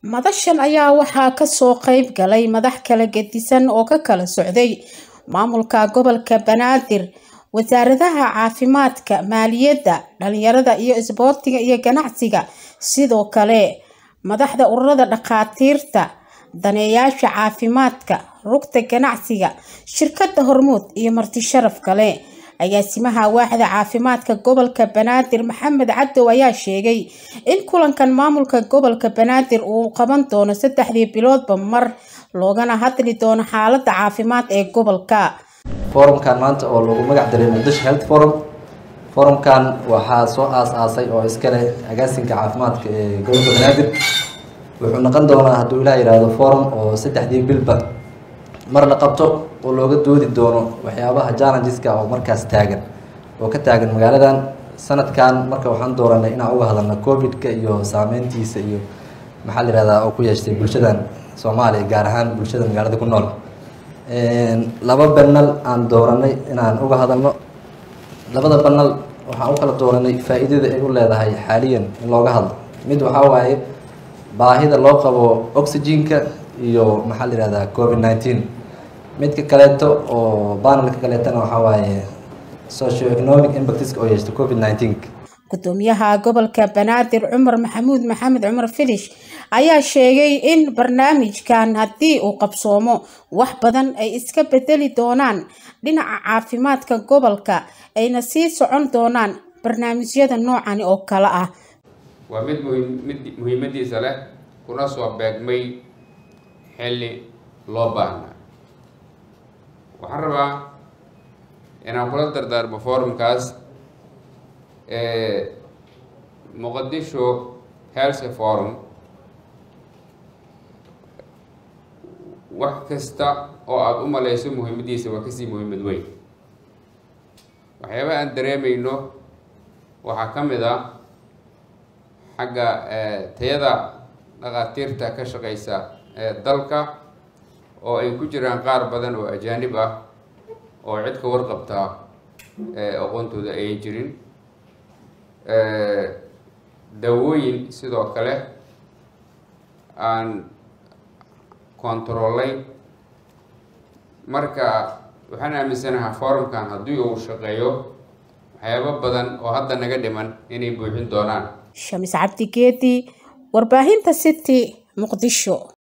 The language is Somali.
madashan ayaa waxaa kasoo qeyb galay madax kala gedisan oo ka kala socday maamulka gobolka banaadir wasaaradaha caafimaadka maaliyadda dhalinyarada iyo isboortiga iyo ganacsiga sidoo kale madaxda ururada dhakhaatiirta daneeyaasha caafimaadka rugta ganacsiga shirkada hormuud iyo marti sharaf kale agaasimaha waaxda caafimaadka gobolka banaadir maxamed cadow ayaa sheegay in kulankan maamulka gobolka banaadir uu qaban doono saddexdii biloodba mar loogana hadli doono xaalada caafimaad ee gobolka forumkan maanta oo lagu magac daray muqdisho health forum forumkan waxaa soo aas-aasay oo iskale agaasinka caafimaadka ee gobolka banaadir wuxuu noqon doonaa hadduu ilaah yihahdo forum oo saddexdii bilba mar la qabto oo looga doodi doono waxyaabaha challengeska oo markaas taagan oo ka taagan magaaladan sanadkan marka waxaan dooranay inaan uga hadalno covid-ka iyo saameyntiisa iyo maxaa la yihahdaa oo ku yeeshtay bulshadan soomaaliya gaar ahaan bulshada magaalada ku nool laba banal aan dooranay inaan uga hadalno labada banal waxaan u kala dooranay faa-iidada ay u leedahay xaaliyan in looga hadlo mid waxaa waaye baahida loo qabo oxygenka iyo maxaa la yihahdaa covid nineteen midka kaleeto oo banalka kaleetana waxaa waaye socio economic impactska oo yeeshta covid nineteen gudoomiyaha gobolka banaadir cumar maxamuud maxamed cumar filish ayaa sheegay in barnaamijkan haddii uu qabsoomo wax badan ay iska bedeli doonaan dhinaca caafimaadka gobolka ayna sii socon doonaan barnaamijyada noocani oo kale ah waa mid mid muhiimadiisa leh kuna soo beegmay xilli loo baahnaa waxaan rabaa inaan kula dardaarmo forumkaas muqadisho health forum wax kasta oo aada u maleyso muhiimadiisa waa kasii muhiimad weyn waxyaaba aan dareemeyno waxaa ka mid a xagga tayada dhakhaatiirta ka shaqeysa dalka oo ay ku jiraan qaar badan oo ajaanib ah oo cid ka warqabtaa aqoontooda ayan jirin dawooyin sidoo kale aan controlay marka waxaan aaminsanahaa forumkan haddii uu shaqeeyo waxyaabo badan oo hadda naga dhiman inay buuxin doonaan shamis cabdi geedi warbaahinta city muqdisho